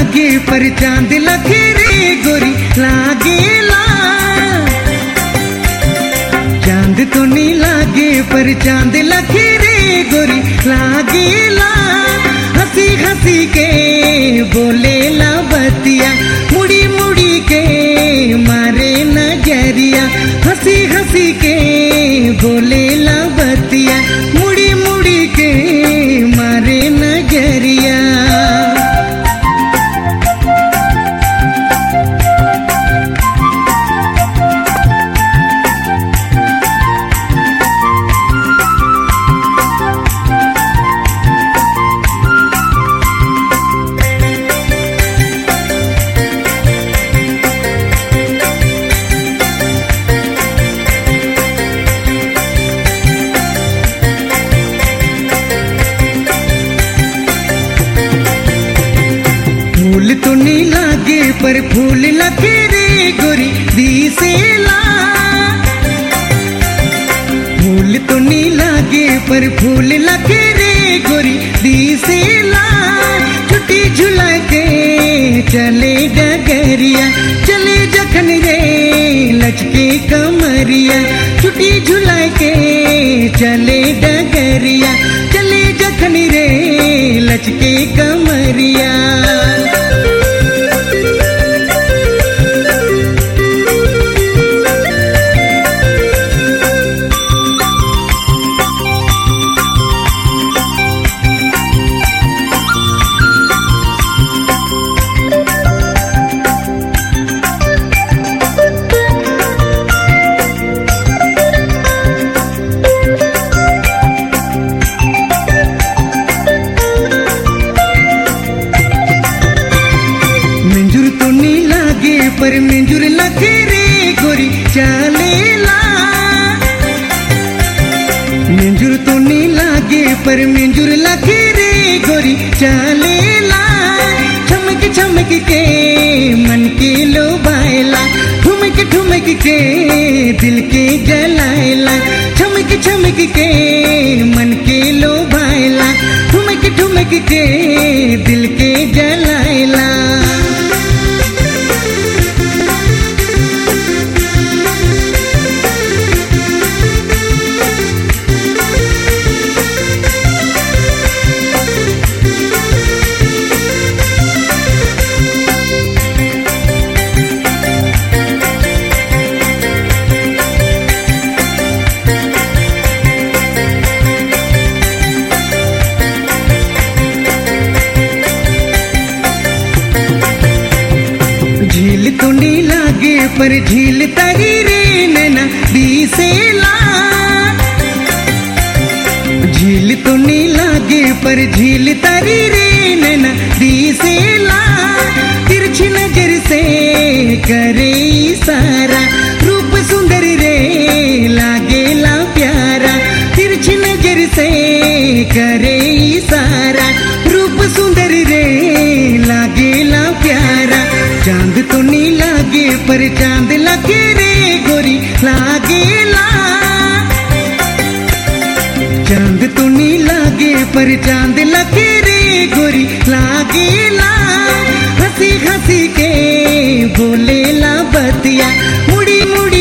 लागे पर चांद लखे रे गोरी लागेला चांद तो नहीं लागे पर चांद लखे रे गोरी लागेला हंसी हंसी के बोलेला बतिया मुड़ी मुड़ी के मारे नजरिया हंसी हंसी के बोलेला बतिया मुड़ी मुड़ी के मारे नजरिया फूल तो नहीं लागे पर फूल लगे रे गोरी दिसेला फूल तो नहीं लागे पर फूल लगे रे गोरी दिसेला छुट्टी झुला के चले डगरिया चले जखन रे लचके कमरिया छुट्टी झुला के चले डगरिया चले जखन रे लचके कमरिया मंजूर तो नहीं लागे पर मंजूर लगे रे गोरी चलेला मंजूर तो नहीं लागे पर मंजूर लगे रे गोरी चलेला चमक चमक के मन के लो बायला ठुमक ठुमक के दिल के जलायला चमक चमक के मन के लो बायला ठुमक ठुमक के दिल के जलायला झील तो नहीं लागे पर झील तरी रे नैना दिसेला झील तो नहीं लागे पर झील तरी रे नैना दिसेला तिरछी नजर से करे इशारा रूप सुंदर रे लागेला प्यारा तिरछी नजर से करे इशारा रूप सुंदर रे लागेला प्यारा चांद तो नहीं लागे पर चांद लगे रे गोरी लागेला चांद तो नहीं लागे पर चांद लगे रे गोरी लागेला हंसी हंसी के बोलेला बतिया मुड़ी मुड़ी